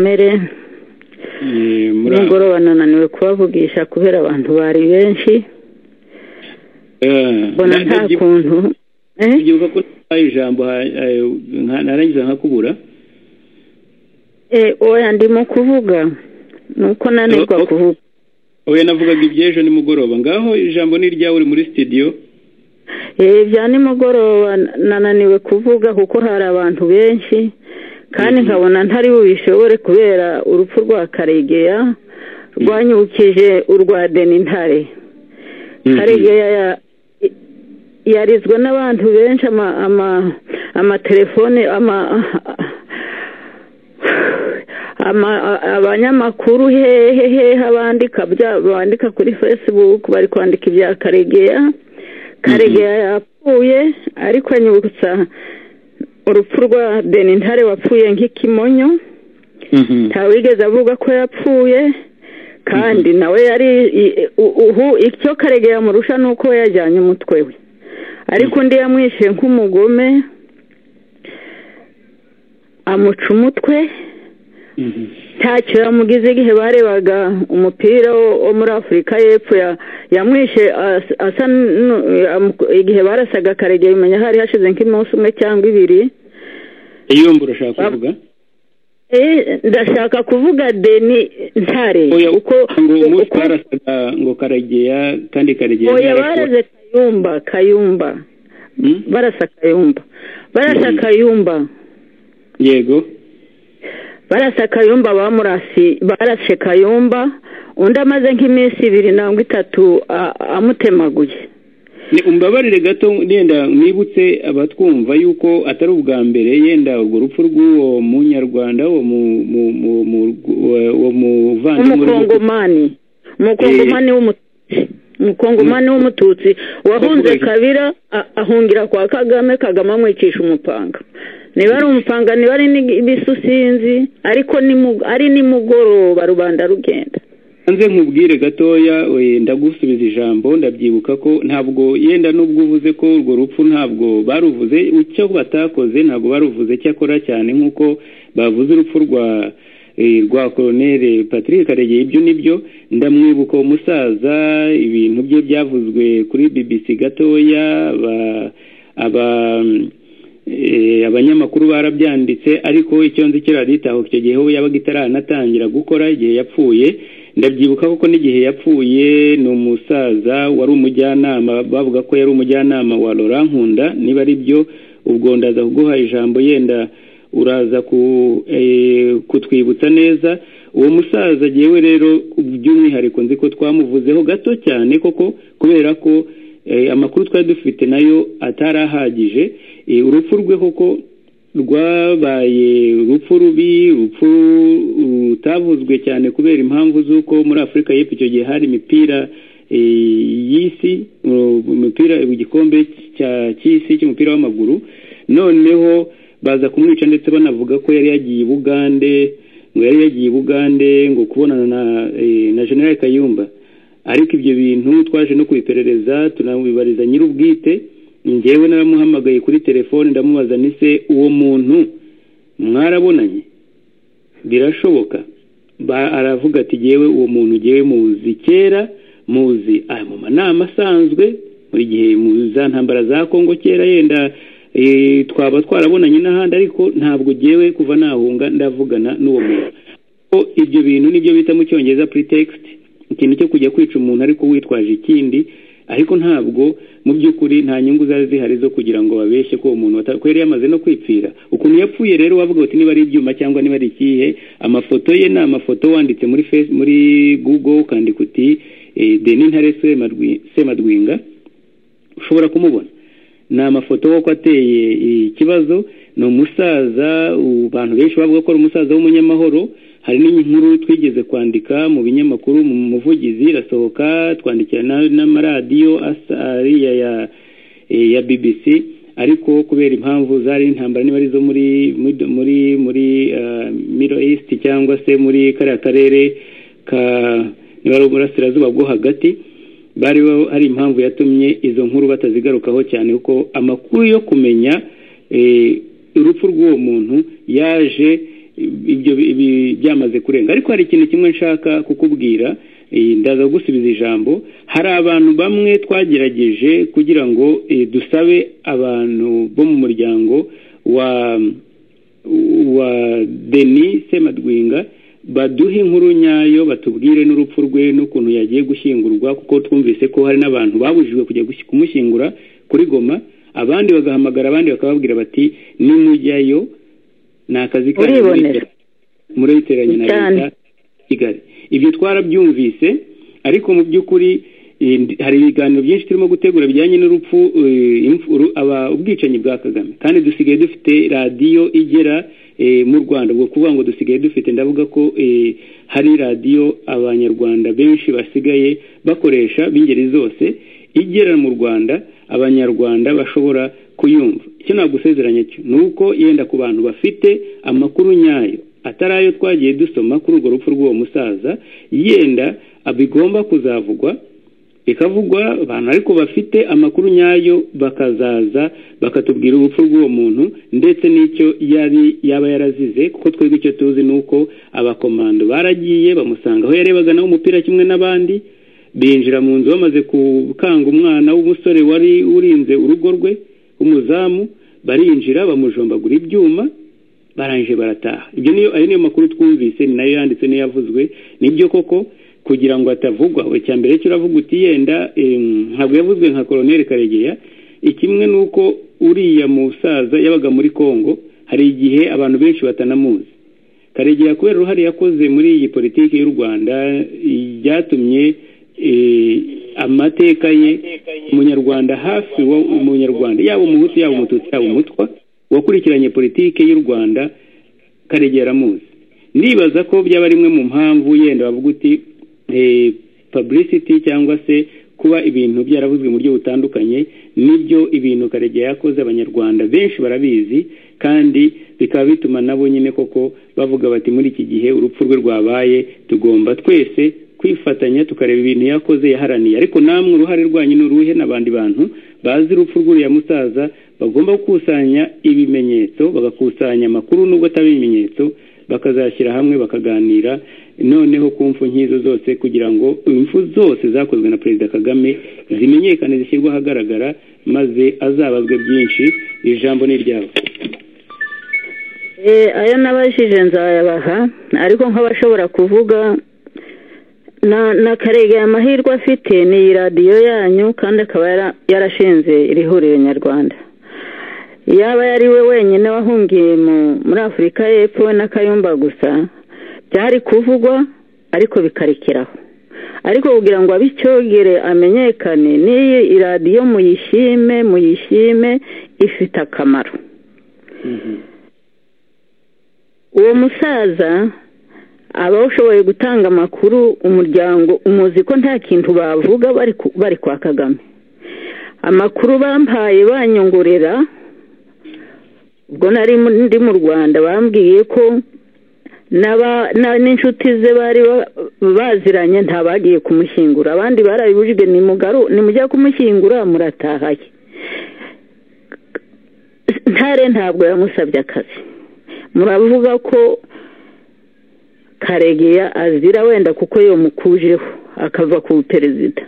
kamere Eh, muri nimugoroba nananiwe kubavugisha kubera abantu bari benshi eh, mbona na- nta nabyibuka- kuntu Eh? nabyibuka ko ntabaye ijambo ha- eh, nka- narangiza nkakubura Eh, oya ndimo kuvuga ni uko nanirwa Oh, oh. kuvuga oya navugaga iby'ejo nimugoroba ngaho ijambo ni iryawe uri muri studio Eh, bya nimugoroba nananiwe kuvuga kuko hari abantu benshi kandi Mhm. nkabona ntari bubishobore kubera urupfu rwa karegeya rwanyibukije urwa denintare karegeya ya- i- yarizwe n'abantu benshi ama- ama- amatelefone ama- ama- a- abanyamakuru hehe hehe abandika bya- bandika kuri facebook bari kwandika ibya karegeya karegeya yapfuye ariko anyibutsa urupfu rwa benintare wapfuye nk'ikimonyo Mhm. ntawigeze avuga ko yapfuye kandi nawe yari i- u- ubu icyo karege yamurusha ni uko we yajyanye umutwe we ariko undi yamwishe nk'umugome amuca umutwe Mhm. ntacyo yamugize igihe barebaga umupira wo wo muri afurika y'epfo ya- yamwishe as- asa n'u- amu- igihe barasaga karege bimenya hari hashize nk'umunsi umwe cyangwa ibiri iyumbura ushaka kuvuga Eh, ndashaka kuvuga deni ntare oya uko ngo umunsi uko- barasaga ngo karegeya kandi karegeya oya ntiyarakuwe. baraze kayumba kayumba Mm? barasa kayumba barasa Mhm. kayumba yego barasa kayumba bamurasi barashe kayumba undi amaze nk'iminsi ibiri nangwa itatu a- amutemaguye Ni- umbabarire gato yenda mwibutse abatwumva yuko atari ubwa mbere yenda urwo rupfu rw'uwo munyarwanda uwo mu- mu- mu- mu- uwo- uwo muvandimwe uri gutu- umukongomani umukongomani w'umututsi umukongomani w'umututsi wahunze Bavuga- kabira a- ahungira kwa kagame kagame amwicisha umupanga niba ari umupanga niba ari n'ibisusinzi ariko ni mu- ari nimugoroba rubanda rugenda hanze nkubwire gatoya eh, ndagusubiza ijambo ndabyibuka ko ntabwo yenda nubwo uvuze ko urwo rupfu ntabwo baruvuze icyo batakoze ntabwo baruvuze cyakora cyane nk'uko bavuze urupfu rwa eh, rwa koloneli patrick karegeye ibyo nibyo ndamwibuka uwo musaza ibintu bye byavuzwe kuri bbc gatoya aba aba eh, abanyamakuru barabyanditse ariko icyo nzi kiraditaho icyo gihe we yabaga itaranatangira gukora igihe yapfuye ndabyibuka kuko n'igihe yapfuye ni umusaza wari umujyanama bavuga ko yari umujyanama wa Laurent Nkunda niba ari byo ubwo ndaza kuguha ijambo yenda uraza ku, eh, kutwibutsa neza uwo musaza jyewe rero by'umwihariko nzi ko twamuvuzeho gato cyane koko kubera ko eh, amakuru twari dufite nayo atari ahagije Eh, urupfu rwe koko rwabaye urupfu rubi urupfu rutavuzwe cyane kubera impamvu z'uko muri afurika y'epfo icyo gihe hari imipira eh, y'isi uh, umupira igikombe cya- cy'isi cy'umupira w'amaguru noneho baza kumwica ndetse banavuga ko yari yagiye i bugande ngo yari yagiye i bugande ngo kubonana na, eh, na general kayumba ariko ibyo bintu twaje no kubiperereza tunabibariza nyir'ubwite njyewe naramuhamagaye kuri telefone ndamubaza nise uwo muntu mwarabonanye birashoboka Ba- aravuga ati jyewe uwo muntu jyewe muzi kera muzi aya mu manama asanzwe buri gihe mu za ntambara za kongo kera yenda eh, twaba twarabonanye n'ahandi ariko ntabwo jyewe kuva nahunga ndavugana n'uwo muntu ko ibyo bintu nibyo bita mu cyongereza pretext ikintu cyo kujya kwica umuntu ariko witwaje ikindi ariko ntabwo mu by'ukuri nta nyungu zari zihari zo kugira ngo babeshye ko uwo muntu wata- ko yari yamaze no kwipfira ukuntu yapfuye rero wavuga uti niba ari ibyuma cyangwa niba ari ikihe amafoto ye ni amafoto wanditse muri face, muri google ukandika uti eh, deni ntare Semadwi- semadwinga ushobora kumubona ni amafoto kuko ateye ikibazo ni umusaza u- abantu benshi bavuga ko ari umusaza w'umunyamahoro hari n'inkuru twigeze kwandika mu binyamakuru mu muvugizi irasohoka twandikira na- n'amaradiyo asa ariya ya eh, ya bbc ariko kubera impamvu zari intambara niba ari zo muri muri- muri muri ah, middle east cyangwa se muri kariya karere ka niba ari uburasirazuba bwo hagati bari bo- hari impamvu yatumye izo nkuru batazigarukaho cyane kuko amakuru yo kumenya eh, urupfu rw'uwo muntu yaje ibyo byamaze kurenga ariko hari ikintu kimwe nshaka kukubwira ndaza gusubiza ijambo hari abantu bamwe twagerageje kugira ngo dusabe abantu bo mu muryango wa wa deni semadwinga baduhe inkuru nyayo batubwire n'urupfu rwe n'ukuntu yagiye gushyingurwa kuko twumvise ko hari n'abantu babujijwe kujya kumushyingura kuri goma abandi bagahamagara abandi bakababwira bati nimujyayo ni akazi uribonera murabiteranya na leta kigali ibyo twarabyumvise ariko mu by'ukuri hari ibiganiro byinshi turimo gutegura bijyanye n'urupfu ubwicanyi bwa kagame kandi dusigaye dufite radiyo igera mu rwanda ubwo kuvuga ngo dusigaye dufite ndavuga ko hari radiyo abanyarwanda benshi basigaye bakoresha b'ingeri zose igera mu rwanda abanyarwanda bashobora kuyumva icyo nagusezeranya cyo ni uko yenda ku bantu bafite amakuru nyayo atari ayo twagiye dusoma kuri urwo rupfu rw'uwo musaza yenda bigomba kuzavugwa bikavugwa abantu ariko bafite amakuru nyayo bakazaza bakatubwira urupfu rw'uwo muntu ndetse n'icyo yari yaba yarazize kuko twebwe icyo tuzi ni uko abakomando baragiye bamusanga aho yarebaga nawe umupira kimwe n'abandi binjira mu nzu bamaze gukanga umwana w'umusore wari urinze urugo rwe umuzamu barinjira bamujombagura ibyuma barangije barataha ibyo niyo ayo niyo makuru twumvise ni nayo yanditse niyo yavuzwe nibyo koko kugira ngo atavugwa icya mbere cyo uravuga uti yenda ntabwo yavuzwe nka koroneri karegeya ikimwe ni uko uriya musaza yabaga muri congo hari igihe abantu benshi batanamuzi karegeya kubera uruhare yakoze muri iyi politiki y'u rwanda byatumye amateka ye umunyarwanda hafi umunyarwanda yaba umuhutu yaba umututsi yaba umutwa wakurikiranye politiki y'u rwanda karegera muzi nibaza ko byaba rimwe mu mpamvu yenda bavuga uti publicity cyangwa se kuba ibintu byaravuzwe mu buryo butandukanye nibyo ibintu karegera yakoze abanyarwanda benshi barabizi kandi bikaba bituma nabo nyine koko bavuga bati muri iki gihe urupfu rwe rwabaye tugomba twese kwifatanya tukareba ibintu yakoze yaharaniye ariko namwe uruhare rwanyu ni uruhe n'abandi bantu bazi urupfu rw'uriya musaza bagomba gukusanya ibimenyetso bagakusanya amakuru nubwo atari ibimenyetso bakazashyira hamwe bakaganira noneho ku mfu nk'izo zose kugira ngo impfu zose zakozwe na perezida kagame zimenyekane zishyirwe ahagaragara maze azabazwe byinshi ijambo ni iryabo ayo nabajije nzayabaha ariko nk'abashobora kuvuga na na karegeye amahirwe afite ni iyi radiyo yanyu kandi akaba yarashinze iri huriro nyarwanda yaba yari we wenyine wahungiye muri afurika y'epfo we na kayumba gusa byari kuvugwa ariko bikarekeraho ariko kugira ngo abicyogere amenyekane n'iyi radiyo muyishime muyishime ifite akamaro uwo musaza aba ushoboye gutanga amakuru umuryango umuzi ko nta kintu bavuga bari kwa kagame amakuru bampaye banyongorera ubwo nari ndi mu rwanda bambwiye ko n'inshuti ze bari baziranye ntabagiye kumushyingura abandi barabibujijwe nimujya kumushyingura muratahaye ntare ntabwo yamusabye akazi muravuga ko karegeya azira wenda kuko yomukujeho akava ku perezida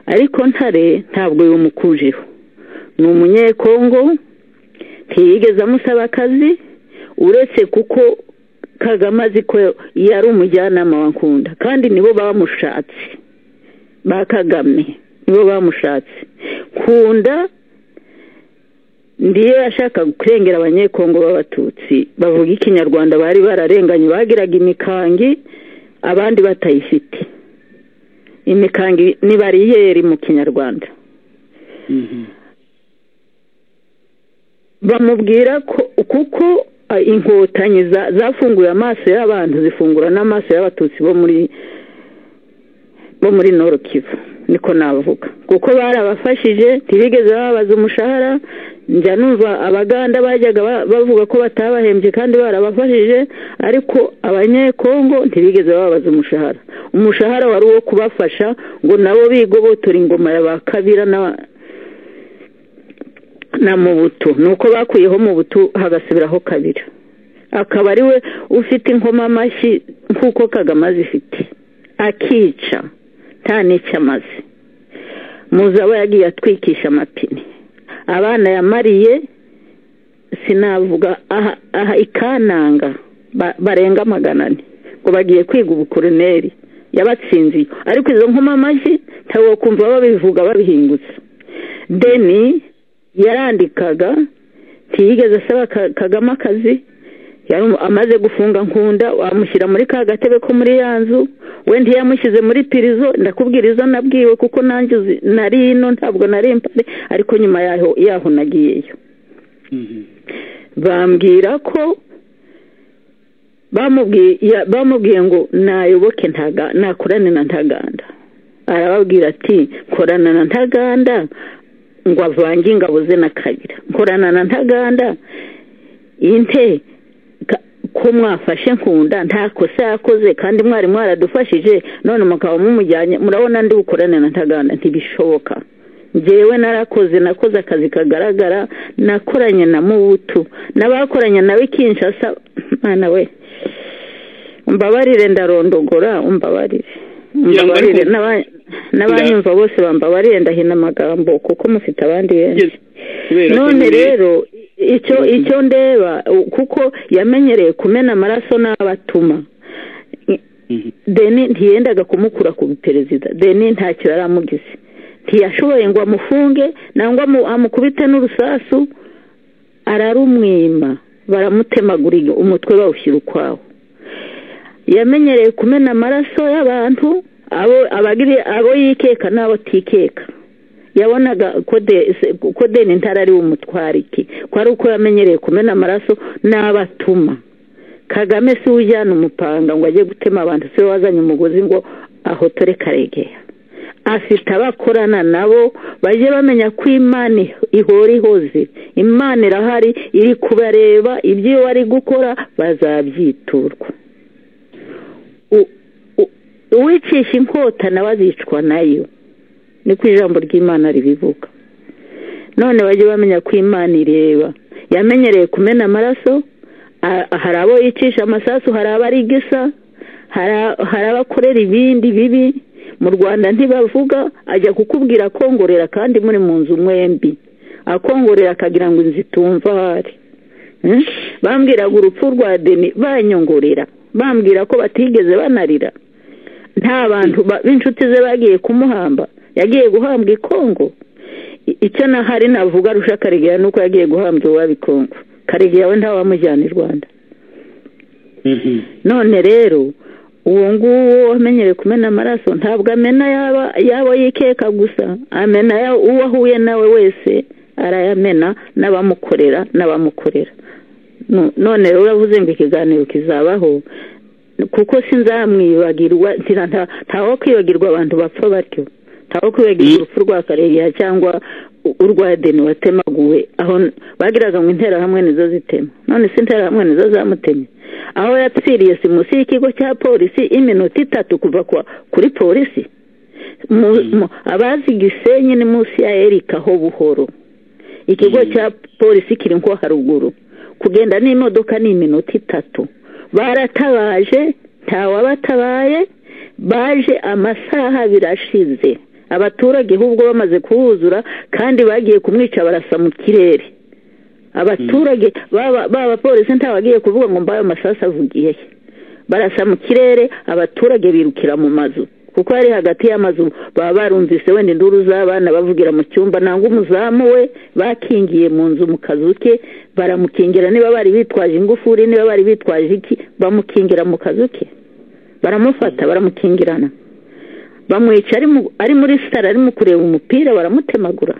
ariko ntare ntabwo yomukujeho ni umunyekongo ntiyigeze amusaba akazi uretse kuko kagame azi ko yari umujyanama wa nkunda kandi nibo bamushatse ba kagame nibo bamushatse nkunda ndiyo yashakaga kurengera abanyekongo b'abatutsi bavuga ikinyarwanda bari bararenganye bagiraga imikangi abandi batayifite imikangi ni bariyeri mu kinyarwanda bamubwira ko kuko inkotanyi zafunguye amaso y'abantu zifungura n'amaso y'abatutsi bo muri bo muri noro kivu niko navuga kuko barabafashije ntibigeze bababaza umushahara njya numva abaganda bajyaga bavuga ko batabahembye kandi barabafashije ariko abanyekongo ntibigeze bababaza umushahara umushahara wari uwo kubafasha ngo nabo bigobotore ingoma ya ba kabira na mubutu ni uko bakuyeho mubutu hagasubiraho kabira akaba ari we ufite ingoma amashyi nk'uko kagame azifite akica nta n'icyo amaze muzi aba yagiye atwikisha amapine abana yamariye sinavuga aha ikananga barenga magana ane ngo bagiye kwiga ubukoroneri yabatsinziye ariko izo nkoma amashyi ntabwo kumva babivuga babihingutse deni yarandikaga ntiyigeze asaba kagame akazi amaze gufunga nkunda wamushyira muri ka gatebe ko muri ya nzu we ntiyamushyize muri pirizo ndakubwira izo nabwiwe kuko nanjye nari ino ntabwo nari impande ariko nyuma yaho yaho nagiyeyo bambwira ko bamubwiye ngo nayoboke ntakorane na ntaganda arababwira ati korana na ntaganda ngo avange ingabo ze na kabira nkorana na ntaganda inte ko mwafashe nkunda nta kosa yakoze kandi mwari mwaradufashije none mukaba mumujyanye murabona ndi bukorane na ntaganda ntibishoboka ngewe narakoze nakoze akazi kagaragara nakoranye na mubutu n'abakoranye nawe kinshasa mwana we mbabarire ndarondogora umbabarire mbabarire n'abanyumva bose bambabarire ndahina amagambo kuko mufite abandi benshi none rero icyo icyo ndeba kuko yamenyereye kumena amaraso n'abatuma deni ntiyendaga kumukura ku perezida deni ntacyo yari amugize ntiyashoboye ngo amufunge nangwa amukubite n'urusasu ararumwima baramutemagurira umutwe bawushyira ukwawo yamenyereye kumena amaraso y'abantu abo yikeka n'abo atikeka yabonaga ko deni ntara ari umutwarike ko ari uko yamenyereye kumena amaraso n'abatuma kagame si we ujyana umupanga ngo ajye gutema abantu si we wazanye umugozi ngo ahotore karegeya afite abakorana nabo bajye bamenya ko imana ihora ihoze imana irahari iri kubareba ibyo iyo bari gukora bazabyiturwa uwicisha inkota nawe azicwa nayo ni ku ijambo ry'imana ribivuga none bajye bamenya ko imana ireba yamenyereye kumena amaraso hari abo yicisha amasasu hari abarigisa hari abakorera ibindi bibi mu rwanda ntibavuga ajya kukubwira akongorera kandi muri mu nzu mwembi akongorera akagira ngo inzu itumva ahari bambwiraga urupfu rwa deni banyongorera bambwira ko batigeze banarira nta bantu b'inshuti ze bagiye kumuhamba yagiye guhambwa i kongo icyo nahari navuga arusha karegeya nuko yagiye guhambwa iwabo i kongo karegeya we ntawamujyana i rwanda none rero uwo nguwo wamenyereye kumena amaraso ntabwo amena yaba yikeka gusa amena uwo ahuye nawe wese arayamena n'abamukorera n'abamukorera none rero uravuze ngo ikiganiro kizabaho kuko sinzamwibagirwa ntaho kwibagirwa abantu bapfa batyo ntaho kwibagirwa urupfu rwa karegeya cyangwa urwa deni watemaguwe aho bagiraga ngo interahamwe nizo zitema none si interahamwe nizo zamutemye aho yapfiriye si munsi y'ikigo cya polisi iminota itatu kuva kuri polisi abazi gisenyi ni munsi ya erika ho buhoro ikigo cya polisi kiri nko haruguru kugenda n'imodoka ni iminota itatu baratabaje ntawabatabaye baje amasaha birashize abaturage ahubwo bamaze kuhuzura kandi bagiye kumwica barasa mu kirere abaturage b'abapolisi ntabagiye kuvuga ngo mbaye amasasu avugiye barasa mu kirere abaturage birukira mu mazu kuko ari hagati y'amazu baba barumvise wenda induru z'abana bavugira mu cyumba nangwa umuzamu we bakingiye mu nzu mu kazu ke baramukingira niba bari bitwaje ingufuri niba bari bitwaje iki bamukingira mu kazu ke baramufata baramukingirana bamwica ari muri sitara arimo kureba umupira baramutemagura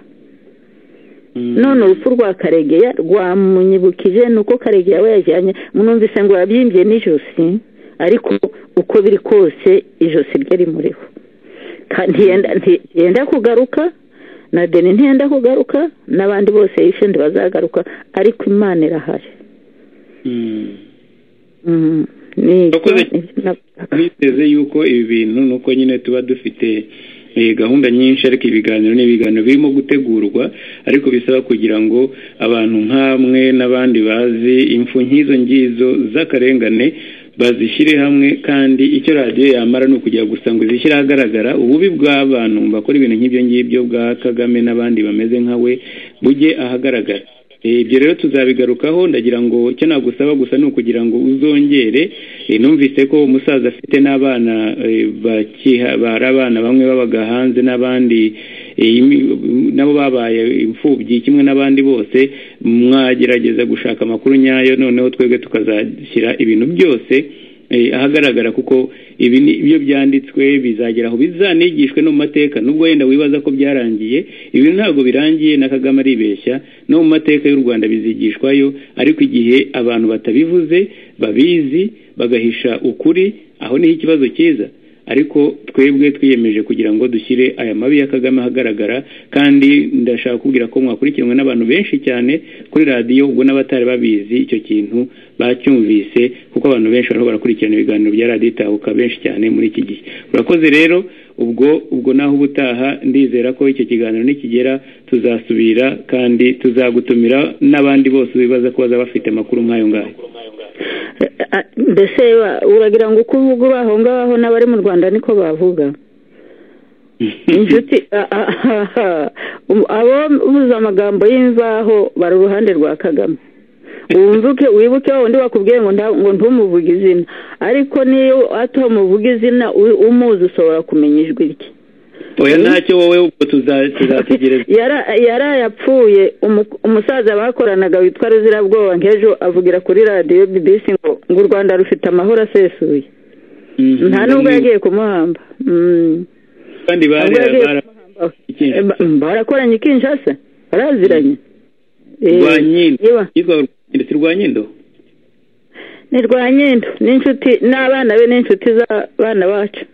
none urupfu rwa karegeya rwamunyibukije ni uko karegeya we yajyanye mwumvise ngo yabyimbye n'ijosi ariko uko biri kose ijosi rye rimuriho ntiyenda kugaruka na deni ntiyenda kugaruka n'abandi bose yishe ntibazagaruka ariko imana irahari twiteze yuko ibi bintu nuko nyine tuba dufite gahunda nyinshi ariko ibiganiro ni ibiganiro birimo gutegurwa ariko bisaba kugira ngo abantu nk'amwe n'abandi bazi imfu nk'izo ngizo z'akarengane bazishyire hamwe kandi icyo radiyo yamara ni ukujya gusa ngo izishyire ahagaragara ububi bw'abantu bakora ibintu nk'ibyo ngibyo bwa kagame n'abandi bameze nka we bujye ahagaragara ibyo rero tuzabigarukaho ndagira ngo icyo nagusaba gusa ni ukugira ngo uzongere numvise ko umusaza afite n'abana bari abana bamwe babaga hanze n'abandi nabo babaye imfubyi kimwe n'abandi bose mwagerageza gushaka amakuru nyayo noneho twebwe tukazashyira ibintu byose ahagaragara kuko ibi ni ibyo byanditswe bizagera aho bizanigishwe no mu mateka nubwo wenda wibaza ko byarangiye ibi ntabwo birangiye na kagame aribeshya no mu mateka y'u rwanda bizigishwayo ariko igihe abantu batabivuze babizi bagahisha ukuri aho niho ikibazo cyiza ariko twebwe twiyemeje kugira ngo dushyire aya mabi ya kagame ahagaragara kandi ndashaka kubwira ko mwakurikiranwe n'abantu benshi cyane kuri radiyo ubwo n'abatari babizi icyo kintu bacyumvise kuko abantu benshi bariho barakurikirana ibiganiro bya radiyo itahuka benshi cyane muri iki gihe urakoze rero ubwo ubwo naho ubutaha ndizera ko icyo kiganiro nikigera tuzasubira kandi tuzagutumira n'abandi bose bibaza ko bazaba bafite amakuru nk'ayo ngayo mbese uragira ngo uko uvuga uri aho ngaho n'abari mu rwanda niko bavuga inshuti abo buze amagambo y'imvaho bari uruhande rwa kagame wumvuke wibuke wa wundi wakubwiye ngo ntumuvuge izina ariko niyo atamuvuga izina umuzi ushobora kumenya ijwi rye oya ntacyo wowe ubwo tuzategereza yari ayapfuye umusaza bakoranaga witwa ruzirabwoba nk'ejo avugira kuri radiyo bibisi ngo ngo u rwanda rufite amahoro asesuye nta nubwo yagiye kumuhamba kandi barakoranye ikinshasa baraziranye rwa nyindo ndetse rwa nyindo ni rwa nyindo n'inshuti n'abana be n'inshuti z'abana bacu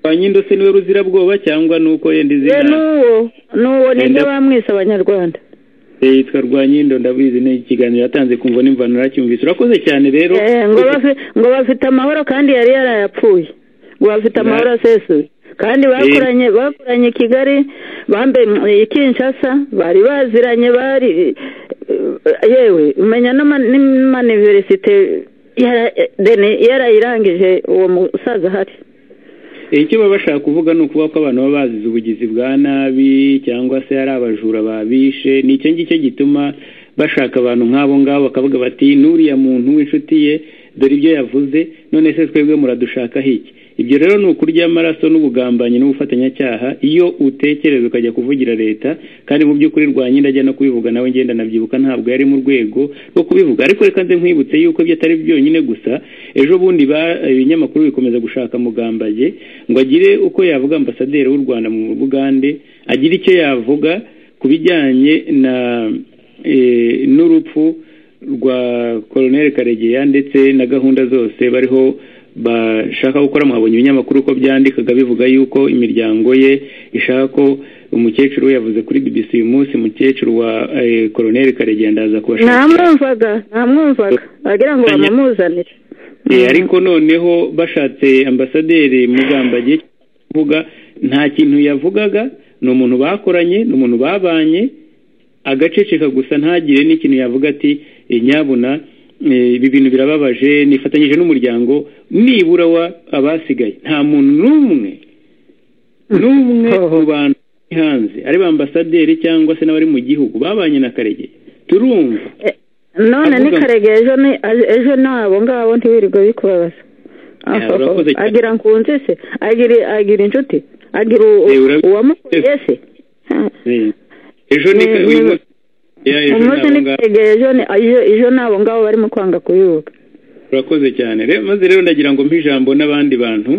rwa nyindo se niwe ruzirabwoba cyangwa ni uko yenda izina n'uwo n'uwo nibyo bamwise abanyarwanda yitwa rwa nyindo ndabizi ni ikiganiro yatanze kumva nimba naracyumvise urakoze cyane rero ngo bafite amahoro kandi yari yarayapfuye ngo bafite amahoro asesuye kandi bakoranye bakoranye kigali bambaye kinshasa bari baziranye bari yewe umenya n'amaniverisite yarayirangije uwo musaza ahari icyo baba bashaka kuvuga ni ukuvuga ko abantu baba bazize ubugizi bwa nabi cyangwa se ari abajura babishe ni icyo ngicyo gituma bashaka abantu nk'abo ngabo bakavuga bati n'uriya muntu w'inshuti ye dore ibyo yavuze none se twebwe muradushaka hiki ibyo rero ni ukurya amaraso n'ubugambanyi n'ubufatanyacyaha iyo utekereza ukajya kuvugira leta kandi mu by'ukuri rwa nyine ajya no kubivuga nawe ngenda nabyibuka ntabwo yari mu rwego rwo kubivuga ariko reka nze nkwibutse yuko ibyo atari byonyine gusa ejo bundi ibinyamakuru bikomeza gushaka mugambage ngo agire uko yavuga ambasaderi w'u rwanda mu bugande agire icyo yavuga ku bijyanye na n'urupfu rwa koroneri karegeya ndetse na gahunda zose bariho bashaka gukora mwabonye ibinyamakuru ko byandikaga bivuga yuko imiryango ye ishaka ko umukecuru yavuze kuri BBC uyu munsi umukecuru wa koroneri karegeya ndaza kubashaka ntamwumvaga ntamwumvaga wagira ngo bamumuzanire ariko noneho bashatse ambasaderi mugambage kuvuga nta kintu yavugaga ni umuntu bakoranye ni umuntu babanye agaceceka gusa ntagire n'ikintu yavuga ati nyabuna ibi bintu birababaje nifatanyije n'umuryango nibura wa abasigaye nta muntu n'umwe n'umwe mu bantu bari hanze ari ba ambasaderi cyangwa se n'abari mu gihugu babanye na karegeye turumva none ni karegeye ejo n'abo ngabo ntiwirirwe bikubabaza agira nkunzi se agira inshuti agira uwamukuye se ejo ni karegeye umunsi n'ikiregeye ejo ni abo ngabo barimo kwanga kuyubuka urakoze cyane maze rero ndagira ngo mpe ijambo n'abandi bantu